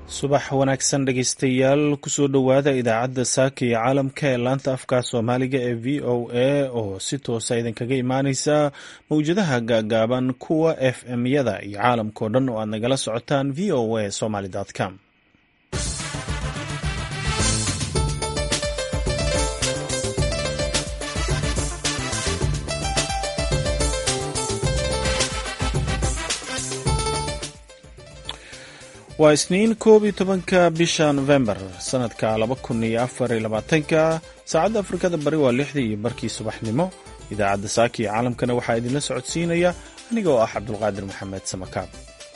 subax wanaagsan dhegaystayaal kusoo dhowaada idaacadda saaka iyo caalamka ee laanta afka soomaaliga ee v o a oo si toosa idinkaga imaaneysa mawjadaha gaagaaban kuwa f m-yada iyo caalamkao dhan oo aad nagala socotaan v o a somaly com waa isniin koob iyo tobanka bisha novembar sanadka laba kun iyo afar iyo labaatanka saacadda afrikada bari waa lixdii iyo barkii subaxnimo idaacadda saaka iyo caalamkana waxaa idinla socodsiinaya aniga oo ah cabdulqaadir maxamed samakaab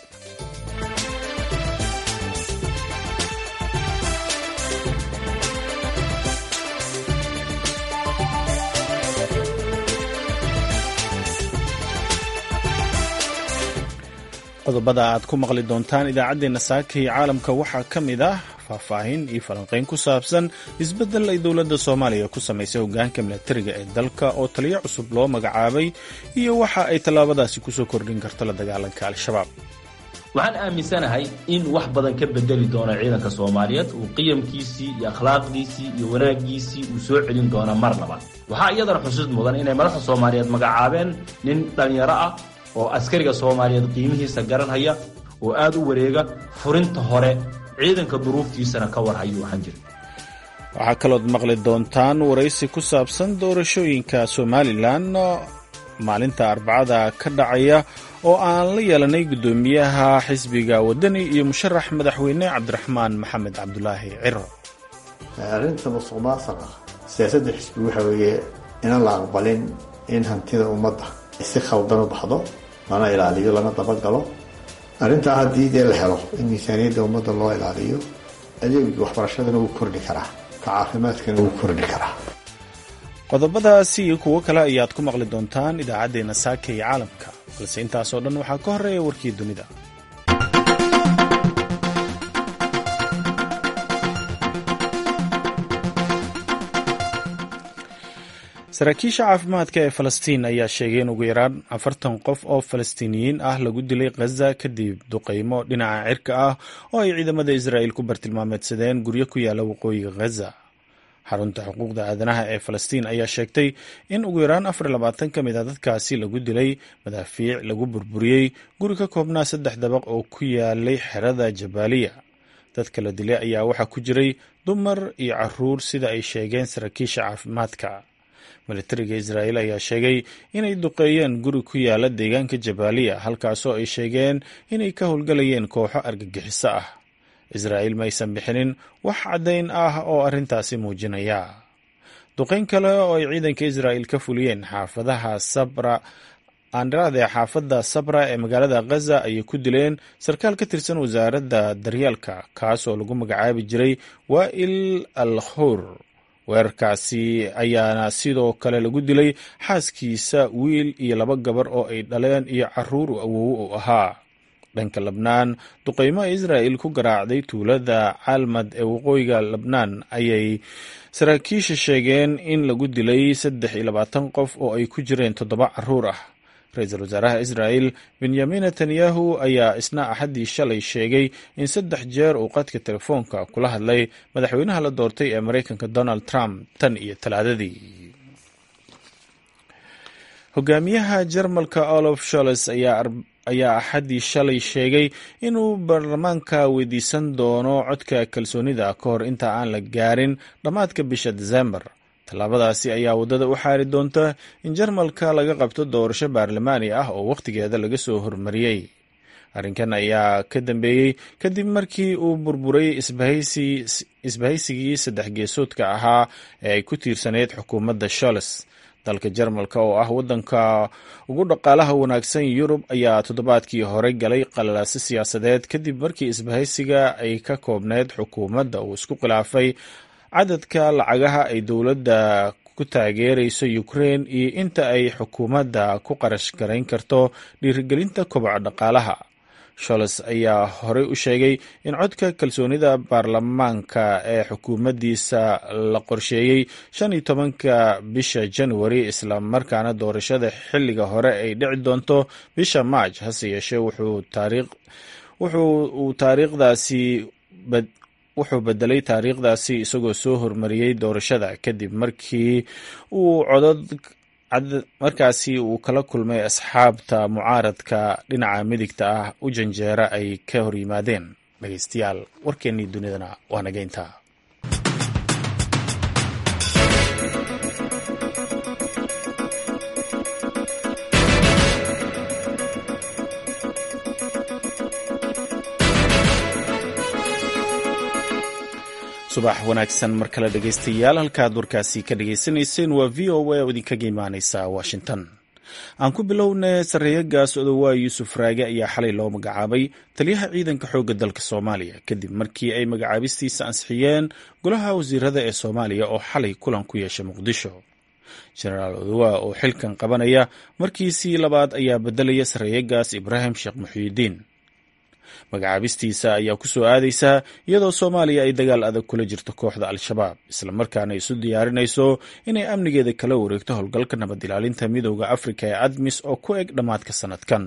qodobada aad ku maqli doontaan idaacaddeenna saaka iyo caalamka waxaa ka mid ah faahfaahin iyo falanqayn ku saabsan isbeddel ay dowladda soomaaliya ku samaysay hoggaanka milatariga ee dalka oo taliyo cusub loo magacaabay iyo waxa ay tallaabadaasi kusoo kordhin karto la dagaalanka al-shabaab waxaan aaminsanahay in wax badan ka bedeli doono ciidanka soomaaliyeed uu qiyamkiisii iyo akhlaaqdiisii iyo wanaaggiisii uu soo celin doono mar labaad waxaa iyadana xusid mudan inay madaxda soomaaliyeed magacaabeen nin dhallinyaro ah oo askariga soomaaliyeed qiimihiisa garanhaya oo aad u wareega furinta hore ciidanka duruuftiisana ka warhayo waxaan jira waxaa kalood maqli doontaan waraysi ku saabsan doorashooyinka somalilan maalinta arbacada ka dhacaya oo aan la yeelanay guddoomiyaha xisbiga wadani iyo musharax madaxweyne cabdiraxmaan maxamed cabdulaahi ciro arrinta musuq maasuqa siyaasadda xisbigu waxa weeye inaan la aqbalin in hantida ummadda si khaldan u baxdo lana ilaaliyo lana dabagalo arrintaa haddii dee la helo in miisaaniyadda ummadda loo ilaaliyo adeegii waxbarashadana wuu kordhi karaa ka caafimaadkana wuu kordhi karaa qodobadaasi iyo kuwo kale ayaad ku maqli doontaan idaacaddeenna saaka iyo caalamka balse intaasoo dhan waxaa ka horreeya warkii dunida saraakiisha caafimaadka ee falastiin ayaa sheegay in ugu yaraan afartan qof oo falastiiniyiin ah lagu dilay khaza kadib duqaymo dhinaca cirka ah oo ay ciidamada israa'il ku bartilmaameedsadeen guryo ku yaala waqooyiga khaza xarunta xuquuqda aadanaha ee falastiin ayaa sheegtay in ugu yaraan afar iyo labaatan ka mid a dadkaasi lagu dilay madaafiic lagu burburiyey guri ka koobnaa saddex dabaq oo ku yaalay xerada jabaaliya dadka la dilay ayaa waxaa ku jiray dumar iyo caruur sida ay sheegeen saraakiisha caafimaadka militariga israa'iil ayaa sheegay inay duqeeyeen guri ku yaala deegaanka jabaaliya halkaasoo ay sheegeen inay ka howlgalayeen kooxo argagixiso ah israa'iil maysan bixinin wax caddayn ah oo arrintaasi muujinaya duqayn kale oo ay ciidanka israa'iil ka fuliyeen xaafadaha sabra aandraade xaafadda sabra ee magaalada khaza ayay ku dileen sarkaal ka tirsan wasaaradda daryaalka kaas oo lagu magacaabi jiray waa'il al khur weerarkaasi ayaana sidoo kale lagu dilay xaaskiisa wiil iyo laba gabar oo ay dhaleen iyo caruur awowo u ahaa dhanka labnaan duqaymo israa'il ku garaacday tuulada caalmad ee waqooyiga labnaan ayay saraakiisha sheegeen in lagu dilay saddex iyo labaatan qof oo ay ku jireen toddoba caruur ah ra-iisul wasaaraha israa'il benyamin netanyahu ayaa isna axaddii shalay sheegay in saddex jeer uu qadka telefoonka kula hadlay madaxweynaha la doortay ee maraykanka donald trump tan iyo talaadadii hogaamiyaha jarmalka olof sholes ayaa axaddii shalay sheegay inuu baarlamaanka weydiisan doono codka kalsoonida ka hor inta aan la gaarin dhammaadka bisha desembar tallaabadaasi ayaa waddada u xaari doonta in jarmalka laga qabto doorasho baarlamaani ah oo wakhtigeeda laga soo hormariyey arrinkan ayaa ka dambeeyey kadib markii uu burburay isbahaysigii saddex geesoodka ahaa ee ay ku tiirsaneyd xukuumadda sholes dalka jarmalka oo ah waddanka ugu dhaqaalaha wanaagsan yurub ayaa toddobaadkii hore galay qalalaase siyaasadeed kadib markii isbahaysiga ay ka koobneyd xukuumadda uu isku khilaafay cadadka lacagaha ay dowladda ku taageerayso ukraine iyo inta ay xukuumadda ku qarash garayn karto dhiirigelinta koboca dhaqaalaha sholes ayaa horey u sheegay in codka kalsoonida baarlamaanka ee xukuumaddiisa la qorsheeyey shan iyo tobanka bisha januari islamarkaana doorashada xilliga hore ay dhici doonto bisha maaj hase yeeshee wuxuu uu taariikhdaasi wuxuu bedelay taariikhdaasi isagoo soo hormariyey doorashada kadib markii uu codod markaasi uu kala kulmay asxaabta mucaaradka dhinaca midigta ah u janjeera ay ka hor yimaadeen dhegeystayaal warkeennii dunidana waa nageynta subax wanaagsan mar kale dhegeystayaal halkaad warkaasi ka dhagaysanayseen waa v o a oo idinkaga imaaneysa washington aan ku bilownay sarreeyagaas odowaa yuusuf raage ayaa xalay loo magacaabay taliyaha ciidanka xoogga dalka soomaaliya kadib markii ay magacaabistiisa ansixiyeen golaha wasiirada ee soomaaliya oo xalay kulan ku yeeshay muqdisho jenaraal odowaa oo xilkan qabanaya markiisii labaad ayaa bedelaya sarreeyagaas ibraahim sheekh muxiidiin magacaabistiisa ayaa ku soo aadaysaa iyadoo soomaaliya ay dagaal adag kula jirto kooxda al-shabaab islamarkaana isu diyaarinayso inay amnigeeda kala wareegto howlgalka nabad ilaalinta midooda afrika ee admis oo ku eg dhammaadka sanadkan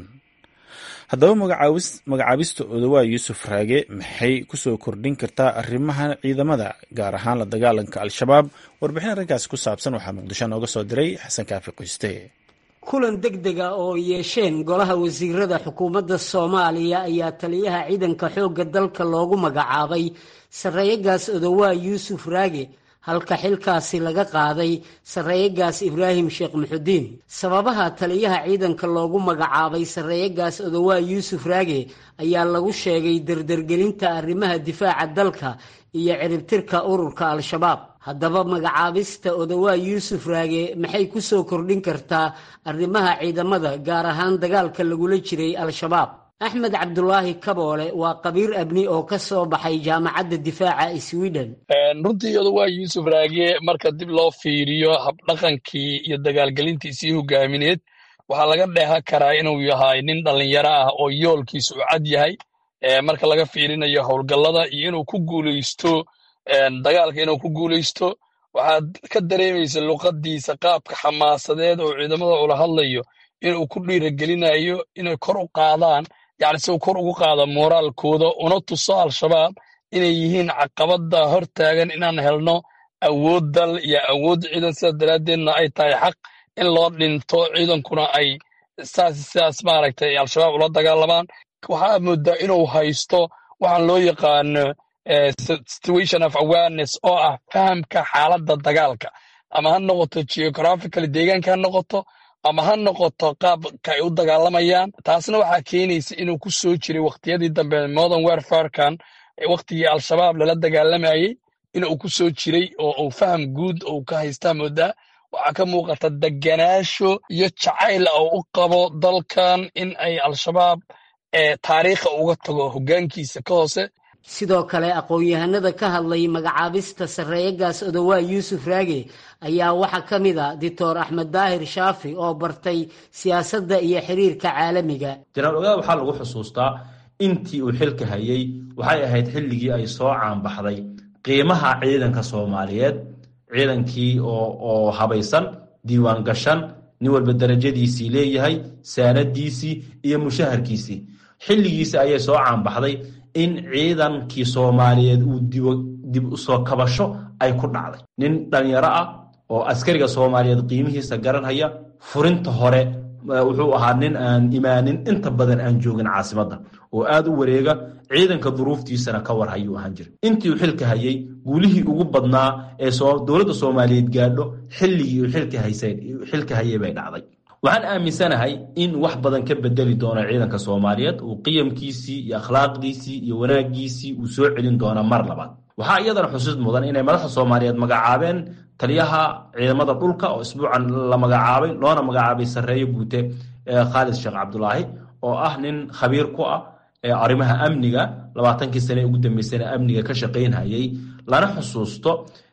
haddaba magacaabista odowaa yuusuf raage maxay kusoo kordhin kartaa arrimaha ciidamada gaar ahaan la dagaalanka al-shabaab warbixin arrinkaasi ku saabsan waxaa muqdisho nooga soo diray xasan kaafi qoyste kulan deg dega oo yeesheen golaha wasiirada xukuumadda soomaaliya ayaa taliyaha ciidanka xoogga dalka loogu magacaabay sarreeyagaas odowaa yuusuf raage halka xilkaasi laga qaaday sarreeyagaas ibraahim sheekh muxudiin sababaha taliyaha ciidanka loogu magacaabay sarreeyagaas odowaa yuusuf raage ayaa lagu sheegay dardargelinta arrimaha difaaca dalka iyo ciribtirka ururka al-shabaab haddaba magacaabista odowaa yuusuf raage maxay ku soo kordhin kartaa arrimaha ciidamada gaar ahaan dagaalka lagula jiray al-shabaab axmed cabdulaahi kaboole waa qabiir abni oo ka soo baxay jaamacadda difaaca sweden runtii odowaa yuusuf raage marka dib loo fiiriyo habdhaqankii iyo dagaalgelintiisii hogaamineed waxaa laga dheehan karaa inuu yahay nin dhallinyaro ah oo yoolkiisu u cad yahay marka laga fiirinayo howlgallada iyo inuu ku guulaysto dagaalka inuu ku guulaysto waxaad ka dareemaysa luqaddiisa qaabka xamaasadeed oo ciidamada ula hadlayo inuu ku dhiiragelinayo inay kor u qaadaan yacni si uu kor ugu qaado mooraalkooda una tuso al-shabaab inay yihiin caqabadda hor taagan inaan helno awood dal iyo awood ciidan sidaas daraaddeedna ay tahay xaq in loo dhinto ciidankuna ay saas sidaas maaragtay al-shabaab ula dagaalamaan waxaa moodaa inuu haysto waxaan loo yaqaano situation of awareness oo ah fahamka xaaladda dagaalka ama ha noqoto geographical deegaanka ha noqoto ama ha noqoto qaabka ay u dagaalamayaan taasna waxaa keenaysa inuu ku soo jiray wakhtiyadii dambe modern warfarekan wakhtigii al-shabaab lala dagaalamayey inuu ku soo jiray oo uu faham guud uu ka haystaa moodaa waxaa ka muuqata deganaasho iyo jacayl oo u qabo dalkan in ay al-shabaab taariikha uga tago hoggaankiisa ka hoose sidoo kale aqoon-yahanada ka hadlay magacaabista sarreeyagaas odowaa yuusuf raage ayaa waxaa ka mid a doctor axmed daahir shaafi oo bartay siyaasadda iyo xiriirka caalamiga janaal ogaal waxaa lagu xusuustaa intii uu xilka hayay waxay ahayd xilligii ay soo caanbaxday qiimaha ciidanka soomaaliyeed ciidankii oo habaysan diiwaan gashan nin walba darajadiisii leeyahay saanadiisii iyo mushaharkiisii xilligiisi ayay soo caanbaxday in ciidankii soomaaliyeed uu dib u soo kabasho ay ku dhacday nin dhalinyaro ah oo askariga soomaaliyeed qiimihiisa garanhaya furinta hore wuxuu ahaa nin aan imaanin inta badan aan joogin caasimadda oo aad u wareega ciidanka duruuftiisana ka war hayuu ahaan jira intii uu xilka hayay guulihii ugu badnaa ee dowladda soomaaliyeed gaadho xilligii uu xilka hayay bay dhacday waxaan aaminsanahay in wax badan ka bedeli doono ciidanka soomaaliyeed uu qiyamkiisii iyo akhlaaqdiisii iyo wanaagiisii uu soo celin doona mar labaad waxaa iyadana xusuus mudan inay madaxda soomaaliyeed magacaabeen taliyaha ciidamada dhulka oo isbuucan la magacaabay loona magacaabay sarreeye guute khaalid sheekh cabdulaahi oo ah nin khabiir ku ah arrimaha amniga labaatankii sane ugu dambeysana amniga ka shaqaynhayay lana xusuusto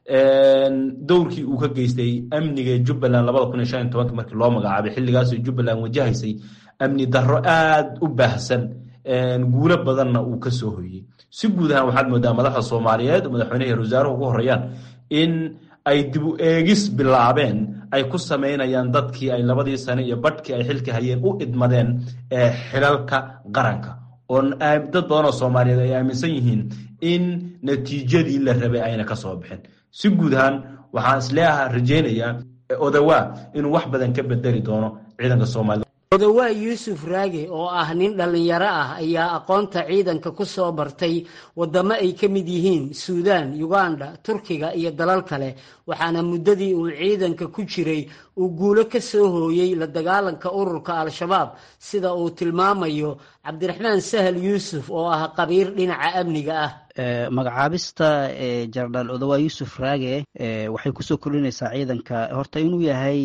dowrkii uu ka geystay amniga jubbaland labada kun iyo shan iyo tobanka markii loo magacaabay xilligaasoo jubbaland wajahaysay amni darro aad u baahsan guulo badanna uu ka soo hoyey si guud ahaan waxaad moodaa madaxda soomaaliyeed madaxweynaha wasaaruhu ugu horeeyaan in ay dib u eegis bilaabeen ay ku samaynayaan dadkii ay labadii sane iyo badhkii ay xilka hayeen u idmadeen xilalka qaranka oo dad badan oo soomaaliyeed ay aaminsan yihiin in natiijadii la rabay ayna ka soo bixin si guud ahaan waxaan isleeaha rajaynayaa odawaa inuu wax badan ka bedeli doono ciidanka soomaalida odawaa yuusuf raage oo ah nin dhallinyaro ah ayaa aqoonta ciidanka ku soo bartay waddamo ay ka mid yihiin suudaan yuganda turkiga iyo dalal kale waxaana muddadii uu ciidanka ku jiray uu guulo ka soo hooyey la dagaalanka ururka al-shabaab sida uu tilmaamayo cabdiraxmaan sahal yuusuf oo ah qabiir dhinaca amniga ah magacaabista jenaraal odawa yuusuf raage waxay kusoo kordhinaysaa ciidanka horta inuu yahay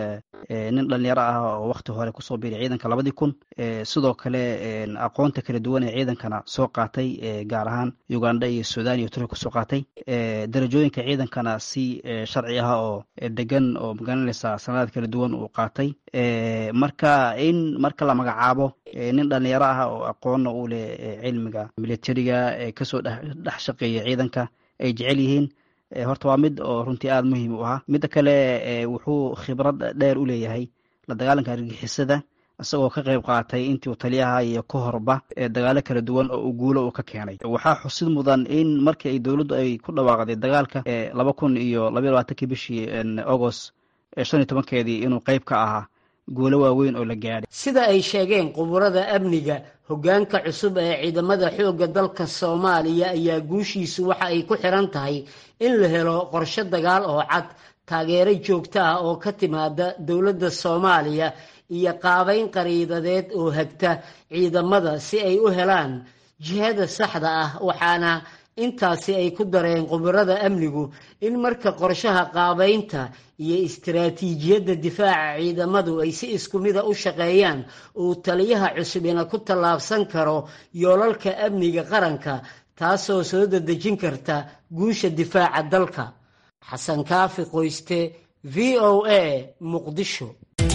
nin dhalinyaro ah oo wakti hore kusoo biiray ciidanka labadii kun sidoo kale aqoonta kala duwan ee ciidankana soo qaatay gaar ahaan uganda iyo sudan iyo turkiya kusoo qaatay darajooyinka ciidankana si sharci ah oo degan oo magaranaysa sanadaad kala duwan uu qaatay marka in marka la magacaabo nin dhalinyaro ah oo aqoonna u leh cilmiga militariga kasoo dhex shaqeeya ciidanka ay jecel yihiin horta waa mid oo runtii aada muhiim u ahaa midda kale wuxuu khibrad dheer u leeyahay la dagaalanka argixisada isagoo ka qayb qaatay intii uu taliyaha iyo ka horba dagaalo kala duwan oo uu guulo uu ka keenay waxaa xusid mudan in markii ay dowladdu ay ku dhawaaqday dagaalka laba kun iyo labaiy labaatankii bishii agost shan iyo tobankeedii inuu qayb ka ahaa guulo waaweyn oo la gaadhay sida ay sheegeen quburada amniga hoggaanka cusub ee ciidamada xoogga dalka soomaaliya ayaa guushiisu waxa ay ku xiran tahay in la helo qorshe dagaal oo cad taageero joogto ah oo ka timaada dowladda soomaaliya iyo qaabayn qariidadeed oo hagta ciidamada si ay u helaan jihada saxda ah waxaana intaasi ay ku dareen khubarada amnigu in marka qorshaha qaabaynta iyo istaraatiijiyadda difaaca ciidamadu ay si isku mida u shaqeeyaan uu taliyaha cusubina ku tallaabsan karo yoolalka amniga qaranka taasoo soo dadejin karta guusha difaaca dalka xasan kaafi qoyste v o a muqdisho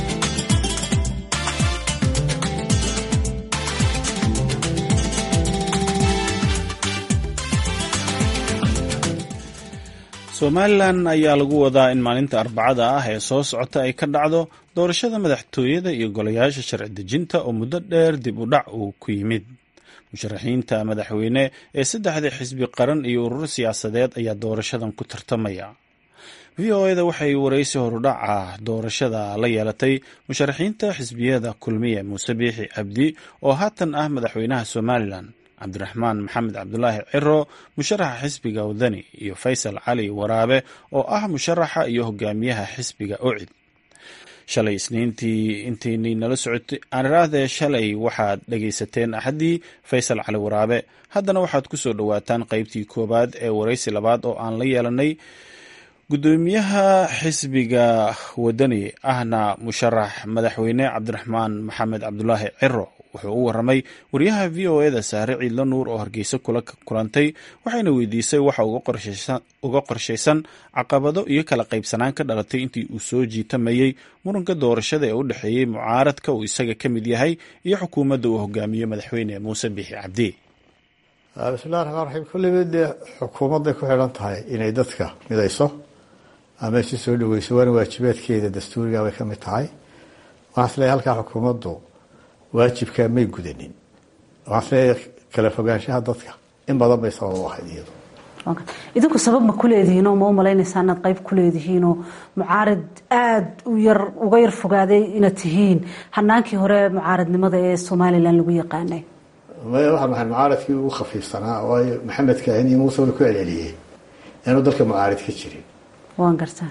somalilan ayaa lagu wadaa in maalinta arbacada ah ee soo socota ay ka dhacdo doorashada madaxtooyada iyo golayaasha sharci dejinta oo muddo dheer dib u dhac uu ku yimid musharaxiinta madaxweyne ee saddexda xisbi qaran iyo ururo siyaasadeed ayaa doorashadan ku tartamaya v o eda waxay waraysi horudhaca doorashada la yeelatay musharaxiinta xisbiyada kulmiye muuse biixi cabdi oo haatan ah madaxweynaha somalilan cabdiraxmaan maxamed cabdulaahi ciro musharaxa xisbiga wadani iyo faysal cali waraabe oo ah musharaxa iyo hogaamiyaha xisbiga ocid shalay isniintii intiinii nala socotay aaniraahde shalay waxaad dhegaysateen axaddii faysal cali waraabe haddana waxaad ku soo dhowaataan qeybtii koowaad ee waraysi labaad oo aan la yeelanay gudoomiyaha xisbiga wadani ahna musharax madaxweyne cabdiraxmaan maxamed cabdulaahi ciro wuxuu u waramay wariyaha v o eda saare ciidlo nuur oo hargeysa kula kulantay waxayna weydiisay waxa uga qorshaysan caqabado iyo kala qaybsanaan ka dhalatay intii uu soo jiitamayey muranka doorashada ee u dhexeeyey mucaaradka uu isaga ka mid yahay iyo xukuumadda uu hogaamiyo madaxweyne muuse biixi cabdi bismillahi raxmaan raxiim kulliba dee xukuumadday ku xidhan tahay inay dadka midayso ama si soo dhaweyso waana waajibaadkeeda dastuuriga bay ka mid tahay waxaan isleeyahay halkaa xukuumaddu waajibkaa may gudanin waxaan isleeyahay kala fogaanshaha dadka in badan bay sabab u ahayd iyadu idinku sabab ma ku leedihiinoo ma u malaynaysaa inaad qayb ku leedihiinoo mucaarid aada u yar uga yar fogaaday inaad tihiin hanaankii hore mucaaridnimada ee somalilan lagu yaqaanay maya waxaa maxay mucaaradkii ugu khafiifsanaa waayo maxamed kaahin iyo muuse wala ku celceliyey inuu dalka mucaarid ka jirin waan gartaa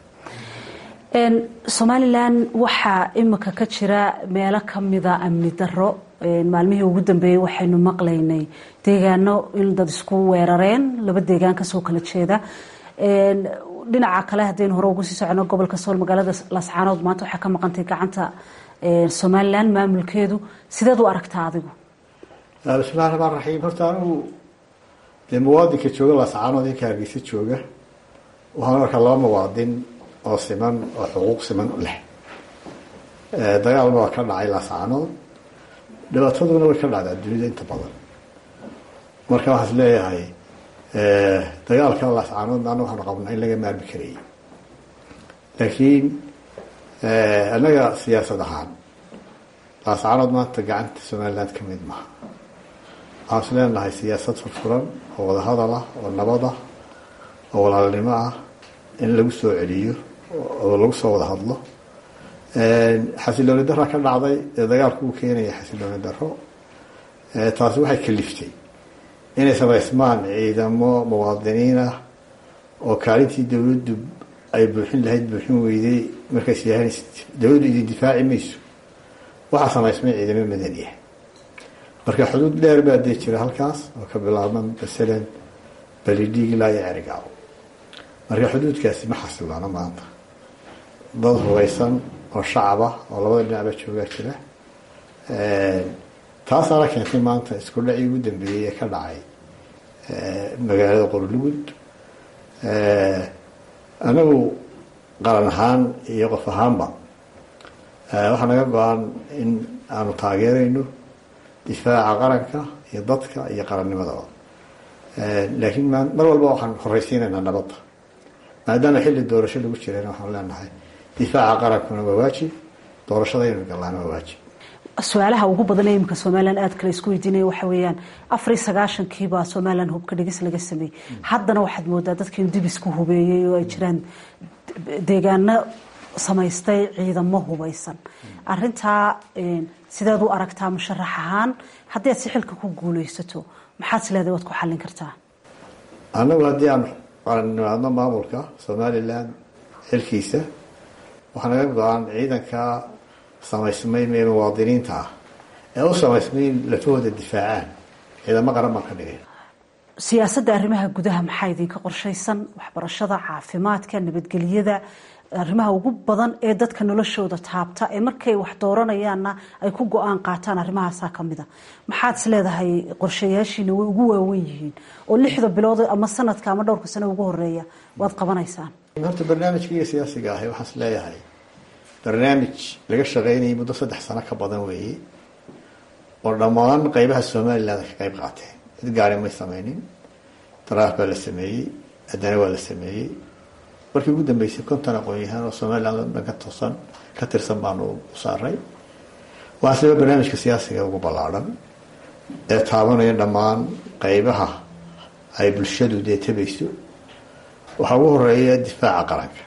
somalilan waxaa imika ka jira meelo kamida amni daro maalmihii ugu dambeeyey waxaynu maqlaynay deegaano in dad isku weerareen laba deegaan kasoo kala jeeda dhinaca kale haddaynu hore ugu sii socono gobolka sool magaalada lascaanood maanta waxaa ka maqantay gacanta somalilan maamulkeedu sideed u aragtaa adigu bismillahi raxmaan raxiim horta anigu dee muwaadinka jooga lascaanood inka hargeysa jooga waxaan arkaa laba muwaadin oo siman oo xuquuq siman leh dagaalba waa ka dhacay lascaanood dhibaataduna way ka dhacdaa dunida inta badan marka waxaan is leeyahay dagaalka lascaanoodna ana waxaanu qabnaa in laga maarmi karayay laakiin annaga siyaasad ahaan lascaanood maanta gacanta somaliland ka mid maha waxaan is leenahay siyaasad furfuran oo wadahadal ah oo nabad ah oo walaalnimo ah in lagu soo celiyo oo lagu soo wada hadlo xasilooni dara ka dhacday ee dagaalku uu keenaya xasilooni daro taasi waxay kaliftay inay samaysmaan ciidamo muwaadiniin ah oo kaalintii dowladdu ay buuxin lahayd buuxin weyday markays yahan dowladdu idin difaaci mayso waxaa samaysmay ciidamo madaniya marka xuduud dheer baa dee jira halkaas oo ka bilaabma masalan balidhiig ilaa iyo cerigaaw marka xuduudkaasi ma xasiloona maanta dad hubaysan oo shacaba oo labada dhinacba joogaa jira taasaana keentay maanta isku dhacii ugu dambeeyey ee ka dhacay magaalada qorlugud anagu qaran ahaan iyo qof ahaanba waxaa naga go-an in aanu taageerayno difaaca qaranka iyo dadka iyo qarannimadaba laakiin mar walba waxaan horeysiinaynaa nabadda maadaama xilli doorasho lagu jirayna waxaan leenahay difaaca qarankuna waa waajib doorashada inuu gallaana waa waajib su-aalaha ugu badan ee iminka somalilan aad kale isku weydiinaya waxa weeyaan afar iyo sagaashankiibaa somalilan hubka dhigis laga sameeyey haddana waxaad moodaa dadka in dib isku hubeeyey oo ay jiraan deegaano samaystay ciidamo hubeysan arintaa sideed u aragtaa musharax ahaan haddii aad si xilka ku guuleysato maxaad sileeday waad ku xallin kartaa annagu haddii aan qarannimaadno maamulka somalilan xilkiisa waxaa naga go-an ciidanka samaysmay mee muwaadiniinta ah ee u samaysmay in lafahooda difaacaan ciidamo qaran baan ka dhigay siyaasadda arrimaha gudaha maxaa idinka qorshaysan waxbarashada caafimaadka nabadgelyada arrimaha ugu badan ee dadka noloshooda taabta ee markay wax dooranayaanna ay ku go-aan qaataan arrimahaasaa kamid a maxaad is leedahay qorshayaashiina way ugu waawen yihiin oo lixda bilood ama sanadka ama dhowrka sano ugu horeeya waad qabanaysaan horta barnaamijkaiyo siyaasiga ahi waxaan is leeyahay barnaamij laga shaqeynayay muddo saddex sano ka badan weeye oo dhammaan qeybaha somaliland ka qeyb qaateen cid gaari may sameynin daraaf baa la sameeyey haddana waa la sameeyey markii ugu dambeysay konton aqoon-yahaan oo somaliland dhan ka toosan ka tirsan baanu u saaray waa siba barnaamijka siyaasiga ugu ballaadhan ee taabanaya dhammaan qeybaha ay bulshadu dee tabayso waxaa ugu horeeya difaaca qaranka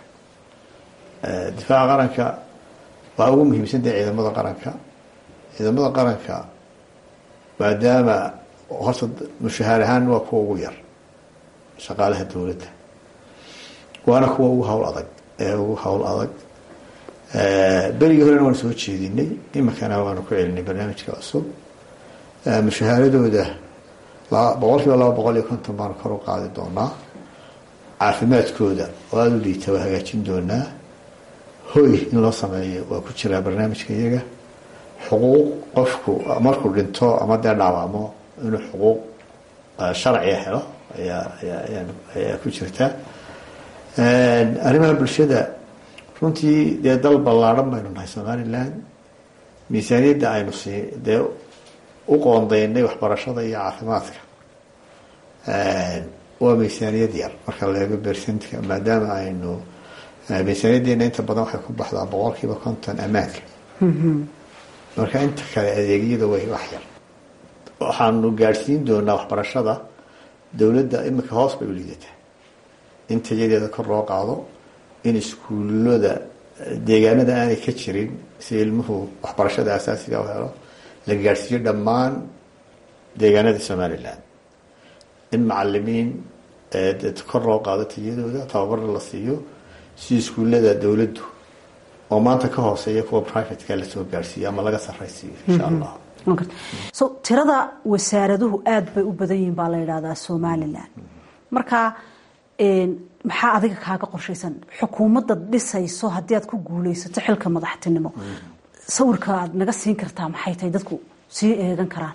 difaaca qaranka waxaa ugu muhiimsan tahay ciidamada qaranka ciidamada qaranka maadaama horta mushahaar ahaan waa kuwa ugu yar shaqaalaha dowladda waana kuwa ugu hawl adag ee ugu hawl adag berigii horena waanu soo jeedinay iminkana waanu ku celinay barnaamijka cusub mushahaaradooda boqol kiiba laba boqol iyo konton baanu kor u qaadi doonaa caafimaadkooda oo aada u liita waa hagaajin doonaa hoy in loo sameeyo waa ku jiraa barnaamijka iyaga xuquuq qofku markuu dhinto ama dee dhaawacmo inuu xuquuq sharciga helo ayaa ayaa ku jirta arrimaha bulshada runtii dee dal ballaadhan baynu nahay somaliland miisaaniyadda aynu sii dee u qoondaynay waxbarashada iyo caafimaadka waa miisaaniyad yar marka la eego bersentka maadaama aynu miisaaniyadeena inta badan waxay ku baxdaa boqol kiiba konton ammaanka marka inta kale adeegyada way wax yar waxaanu gaadhsiin doonaa waxbarashada dowladda iminka hoos bay u liidataa in tayadeeda kor loo qaado in iskuullada deegaanada aanay ka jirin si ilmuhu waxbarashada asaasiga u helo la gaadhsiiyo dhammaan deegaanada somaliland in macalimiin kor loo qaado tayadooda tababarna la siiyo si iskuullada dowladdu oo maanta ka hooseeya kuwa privateka lasoo gaadhsiiyo ama laga sarraysiiyo insha allah so tirada wasaaraduhu aada bay u badan yihiin baa la yidhahdaa somalilan marka maxaa adiga kaaga qorshaysan xukuumadda dhisayso haddii aad ku guuleysato xilka madaxtinimo sawirka aad naga siin kartaa maxay tahay dadku sii eegan karaan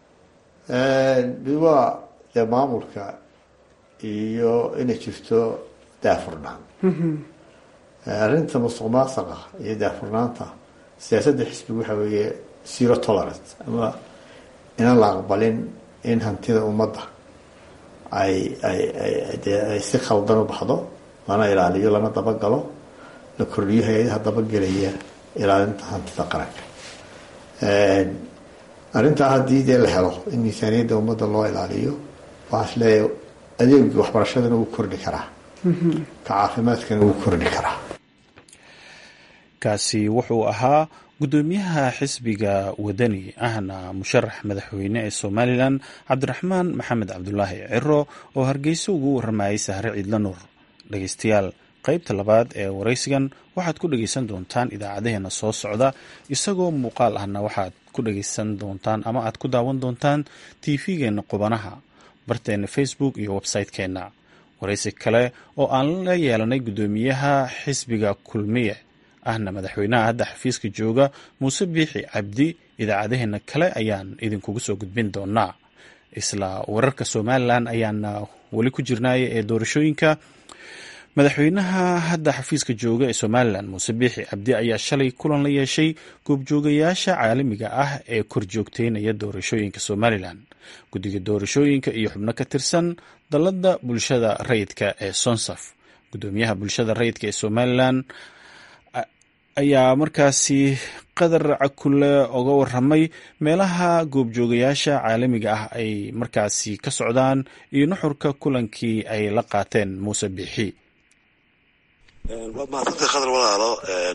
waa dee maamulka iyo inay jirto daafurnaan arrinta musuq maasaqa iyo daafurnaanta siyaasadda xisbiga waxa weeye zero tolerance ama inaan la aqbalin in hantida ummadda ay ay ay dee ay si khaldan u baxdo lana ilaaliyo lana dabagalo la kordhiyo hay-adaha dabagelaya ilaalinta hantida qaranka arrintaa haddii dee la helo in miisaaniyadda ummadda loo ilaaliyo waxaa is leeyahay adeegii waxbarashadana wuu kordhi karaa ka caafimaadkana wuu kordhi karaa kaasi wuxuu ahaa guddoomiyaha xisbiga wadani ahna musharax madaxweyne ee somalilan cabdiraxmaan maxamed cabdulaahi ciro oo hargeysa ugu waramayay sahre ciidla nuur dhegeystayaal qaybta labaad ee waraysigan waxaad ku dhegeysan doontaan idaacadeheena soo socda isagoo muuqaal ahna waxaad ku dhegeysan doontaan ama aad ku daawan doontaan tv-geena qubanaha barteena facebook iyo website-keenna waraysi kale oo aan la yeelanay guddoomiyaha xisbiga kulmiye ahna madaxweynaha hadda xafiiska jooga muuse biixi cabdi idaacadaheena kale ayaan idinkugu soo gudbin doonaa isla wararka somalilan ayaana weli ku jirnaya ee doorashooyinka madaxweynaha hadda xafiiska jooga ee somalilan muuse biixi cabdi ayaa shalay kulan la yeeshay goobjoogayaasha caalamiga ah ee korjoogteynaya doorashooyinka somalilan guddiga doorashooyinka iyo xubno ka tirsan dalladda bulshada rayidka ee sonsaf guddoomiyaha bulshada rayidka ee somalilan ayaa markaasi qadar cakule oga waramay meelaha goobjoogayaasha caalamiga ah ay markaasi ka socdaan iyo nuxurka kulankii ay la qaateen muuse biixi waad mahadsantay khadar walaalo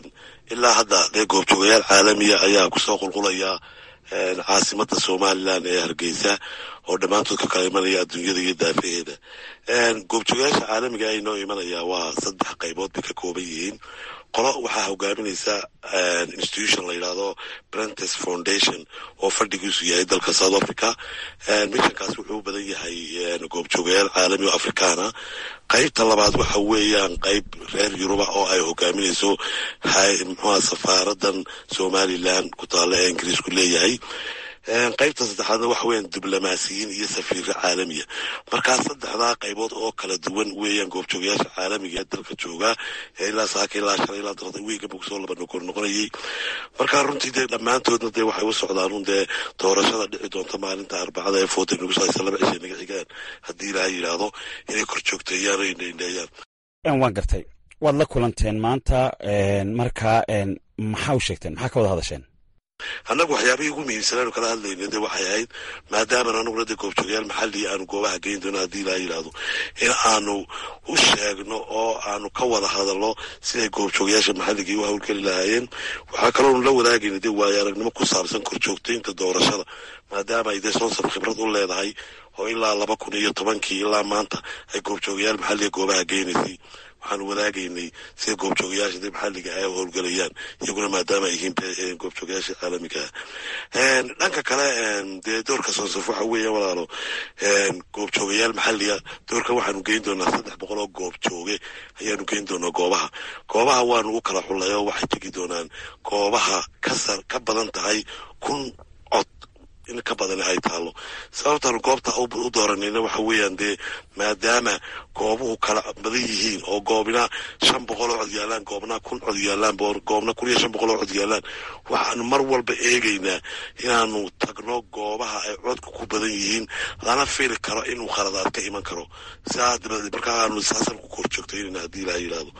ilaa hadda dee goobjoogayaal caalamiya ayaa kusoo qulqulaya caasimada somalilan ee hargeysa oo dhammaantood ka kala imanaya adduunyada iyo daafaheeda goobjoogayaasha caalamiga ay noo imanaya waa saddex qaybood bay ka kooban yihiin qolo waxaa hogaaminaysa institution la yidhaahdo brentes foundation oo fadhigiisu yahay dalka south africa mishankaas wuxuu u badan yahay goobjoogayaal caalami oo afrikaana qaybta labaad waxa weeyaan qayb reer yuruba oo ay hogaaminayso mxua safaaradan somalilan ku taalla ee ingiriisku leeyahay qaybta saddexaadna waxa weeyaan diblomaasiyiin iyo safiiro caalamiya markaa saddexdaa qaybood oo kala duwan weeyaan goobjoogayaasha caalamiga ee dalka jooga ee ilaa saaka ilaa shalay ilaa darada wiiganba kusoo laba nokor noqonayay markaa runtii dee dhammaantoodna dee waxay u socdaan un dee doorashada dhici doonta maalinta arbacada ee foota nagu saaysa laba cishay naga xigaan haddii ilaaha yidhaahdo inay kor joogteeyaan oo indhaindheeyaan waan gartay waad la kulanteen maanta markaa maxaa u sheegteen maxaa ka wada hadasheen annagu waxyaabihii ugu muhiimsanaanu kala hadlayna de waxay ahayd maadaaman anuguna de goobjoogayaal maxalli aanu goobaha geyn doono haddii ilaa yidhaahdo in aanu u sheegno oo aanu ka wada hadalno siday goobjoogayaasha maxalligii u hawlgeli lahaayeen waxaa kaloonu la wadaagayna de waayo aragnimo ku saabsan korjoogtaynta doorashada maadaama ay dee soonsaf khibrad u leedahay oo ilaa laba kun iyo tobankii ilaa maanta ay goobjoogayaal maxalliga goobaha geynaysay waxaanu wadaagaynay sida goobjoogayaasha de maxalliga ay howlgelayaan iyaguna maadaama ay yihiin goobjoogayaasha caalamiga ah dhanka kale dee doorka soonsaf waxa weeya walaalo goobjoogayaal maxalliga doorka waxaanu geyn doonaa saddex boqol oo goobjooge ayaanu geyn doonaa goobaha goobaha waanu u kala xullay oo waxay tegi doonaan goobaha kasar ka badan tahay kun cod in ka badan ay taalo sababtaanu goobta u dooranayna waxa weeyaan dee maadaama goobuhu kala badan yihiin oo goobna shan boqol oo cod yaalaan goobna kun cod yaalaan goobna kun iyo shan boqol oo cod yaalaan waxaanu mar walba eegaynaa inaanu tagno goobaha ay codku ku badan yihiin lana fili karo inuu khaladaad ka iman karo saa dabadeed markaa aanu saasan ku kor joogtaynayna haddii ilaa yidhaahdo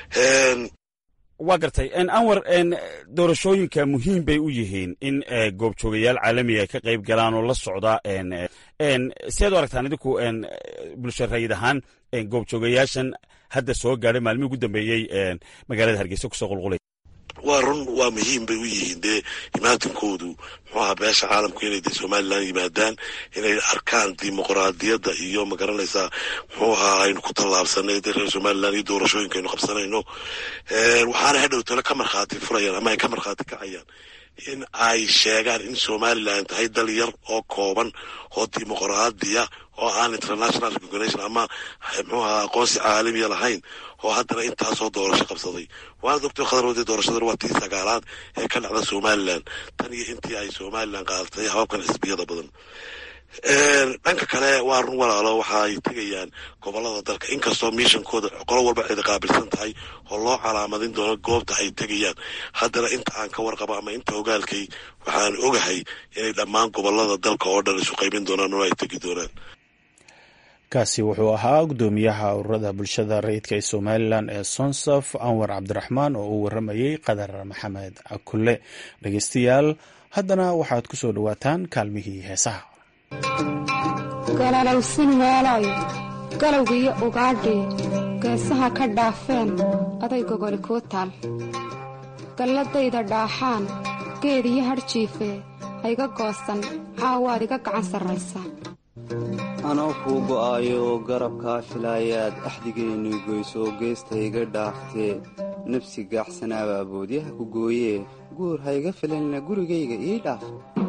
waa gartay anwar doorashooyinka muhiim bay u yihiin in goobjoogayaal caalamiga ay ka qayb galaan oo la socda siaad u aragtaan idinku bulsho rayid ahaan goobjoogayaashan hadda soo gaadhay maalmihii ugu dambeeyey magaalada hargeysa kusoo qulqulay waa run waa muhiim bay u yihiin dee imaatinkoodu muxuu ahaa beesha caalamku inay de somalilan yimaadaan inay arkaan dimuqraadiyadda iyo magaranaysaa muxuu ahaa aynu ku tallaabsanay de reer somalilan iyo doorashooyinka aynu qabsanayno waxaana hadhow tale ka markhaati furayaan ama ay ka markhaati kacayaan in ay sheegaan in somalilan tahay dal yar oo kooban oo dimuqraadiya oo aan international recognition ama muxuu ahaa aqoonsi caalamiya lahayn oo haddana intaasoo doorasho qabsaday waana doctor khadaroode doorashadan waa tii sagaalaad ee ka dhacda somalilan tan iyo intii ay somalilan qaadatay hababkan xisbiyada badan dhanka kale waa run walaalo waxa ay tegayaan gobolada dalka inkastoo miishankooda qolo walba cidi qaabilsan tahay oo loo calaamadin doono goobta ay tegayaan haddana inta aan ka warqabo ama inta ogaalkay waxaan ogahay inay dhammaan gobolada dalka oo dhan isu qaybin doonaan oo ay tegi doonaan kaasi wuxuu ahaa guddoomiyaha ururada bulshada rayidka ee somalilan ee sonsaf anwar cabdiraxmaan oo uu waramayey qadar maxamed akule dhegeystayaal haddana waxaad ku soo dhowaataan kaalmihii heesaha galalowsin meelayo galowgiiyo ugaadhii geesaha ka dhaafeen aday gogoli kuu taal galladayda dhaaxaan geed iyo hadhjiife hayga goosan caawaad iga gacan sarraysa anoo kuu go'aayo garabkaa filaayaad axdigeennu goysoo geesta iga dhaaftee nafsi gaaxsanaabaa boodyaha ku gooyee guur hayga filanna gurigayga ii dhaaf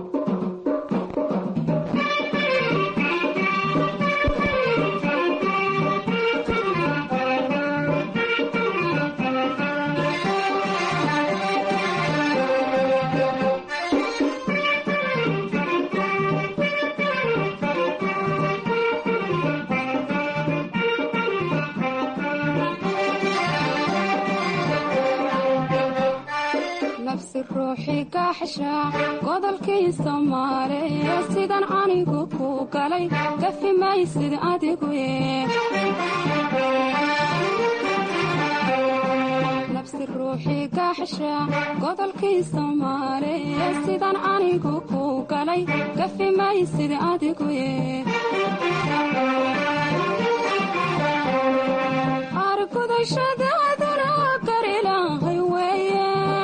godolkii soomaaliye sidan anigu ku galay gafi maysid adigu nabsi ruuxii gaaxsha godolkii soomaaliye sidan anigu ku galay gafi maysid adigu argudashadaaduna garilahay weeye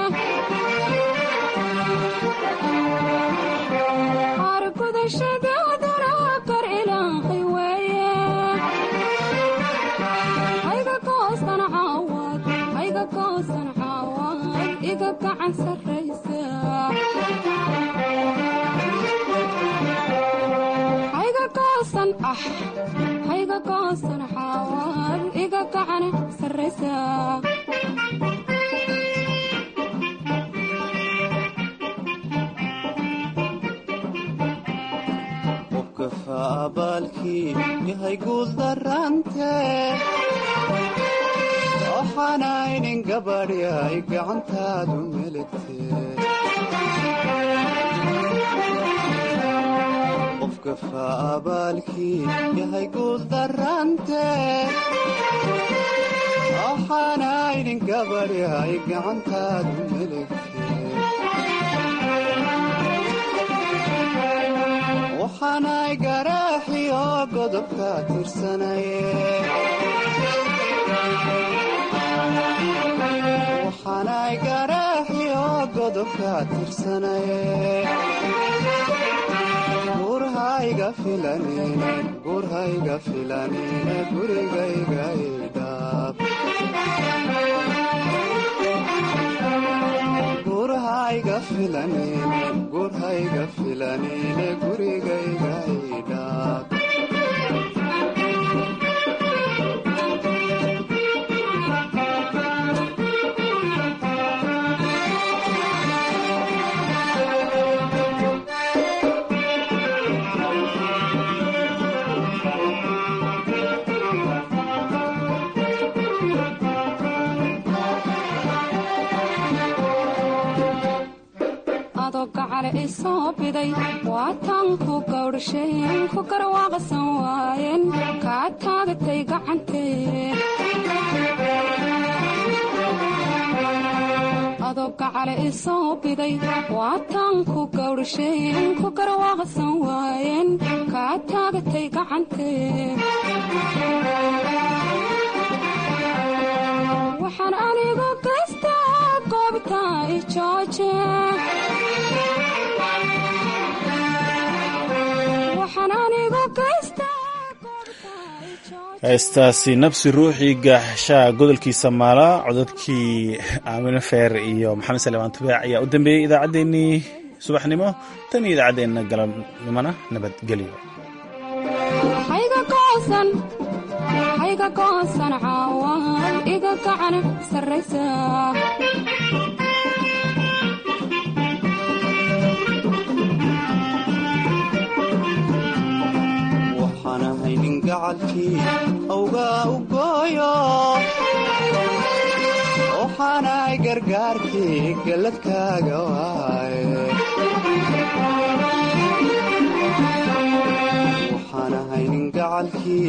hayga goosan ah hayga goosan xaawaad iga gacan sarraysa qofka faabaalkii yahay guuldarante waxaanaynin gabadhi ay gacantaadu meligtee qofka faabaalkii yahay guuldarante waxaanaynin gabadhi ay gacantaadu meligtee waxaanay garaaxiyo godobka tirsanaye waxaanay garaaxiyo godobka tirsanaye gurhayga filanine gurhayga filanine gurigayga idhaab gurhayga filanine gurhayga filanine gurigayga idhaab isoo biday waataan ku gawdhasheen ku garwaaqsan waayeen kaa taagatay gacantee adoo gacale isoo biday waataan ku gawdhasheen ku garwaaqsan waayeen kaa taagatay gacantee waxaan anigu gaystaa goobta ijooje heestaasi nabsi ruuxii gaaxshaa godolkiisa maala cododkii aamino feer iyo maxamed salemaan tubeec ayaa u dambeeyey idaacaddeenii subaxnimo tan iyo idaacaddeenna galabnimona nabadgelyo hayga goosan caawaan iga gacan sarraysa haynin gacalkii awgaa u gooyo waxaanay gargaarkii galladkaaga waaye waxaana haynin gacalkii